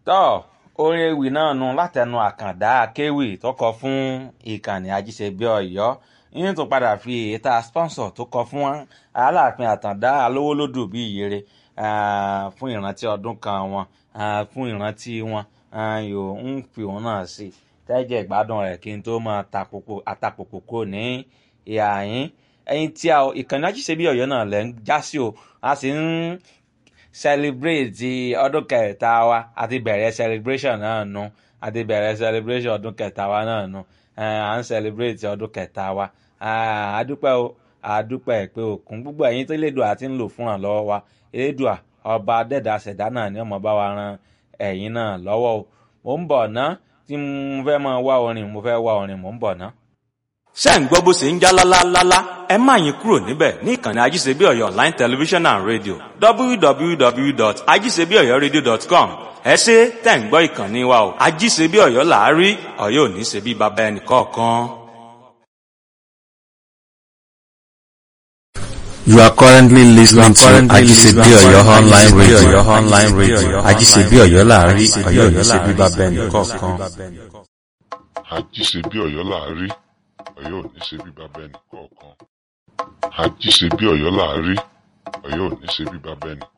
tọ́ orin ewì náà nu látẹnu àkàndá akéwì tó kọ fún ìkànnì ajíṣebí ọ̀yọ́ yín tó padà fi èyíta sponsor tó kọ fún aláàfin àtàndá alówólódù bíi ìyèrè fún ìrántí ọdún kan wọn fún ìrántí wọn yóò ń fi òun náà sí tẹ́jẹ̀ ìgbádùn rẹ̀ kí n tó máa àtàpòpò kò ní ìhà yín ẹyin tí a ìkànnì ajíṣebí ọ̀yọ́ náà lẹ́ ń já sí o a sì ń celebrate ọdún kẹta wa àti bẹ̀rẹ̀ celebration náà nu àti bẹ̀rẹ̀ celebration ọdún kẹta wa náà nu à ń celebrate ọdún kẹta wa àdúpẹ́ o àdúpẹ́ pé òkun gbogbo ẹ̀yin tó lédùn àti ń lò fúnra lọ́wọ́ wa elédùà ọba dẹ́dà ṣẹ̀dá náà ni ọmọ bá wa ran ẹ̀yin náà lọ́wọ́ o mò ń bọ̀ ná tí mo fẹ́ máa wá orin mo fẹ́ wá orin mò ń bọ̀ ná ṣé ń gbọ́ bó ṣe ń já lálálálá ẹ má yín kúrò níbẹ̀ ní ìkànnì ajíṣebí ọ̀yọ́ online television and radio www.ajíṣebíọ̀yọ́radio.com ẹ ṣe tẹ̀ ń gbọ́ ìkànnì wa o ajíṣebí ọ̀yọ́ làárí ọ̀yọ́ ò ní ṣe bí baba ẹnì kọ̀ọ̀kan. You are currently listening to Ajisebi Oyo online radio. Online radio. Ajisebi Oyo láàárí Ọ̀yọ́ ò ní ṣe bí baba ẹnì kọ̀ọ̀kan. àjíṣe bí ọ̀yọ́ láàárí ọ̀yọ́ ò ní ṣe bí bàbá ẹnì kọ̀ọ̀kan àjíṣe bí ọ̀yọ́ láàárí ọ̀yọ́ ò ní ṣe bí bàbá ẹnì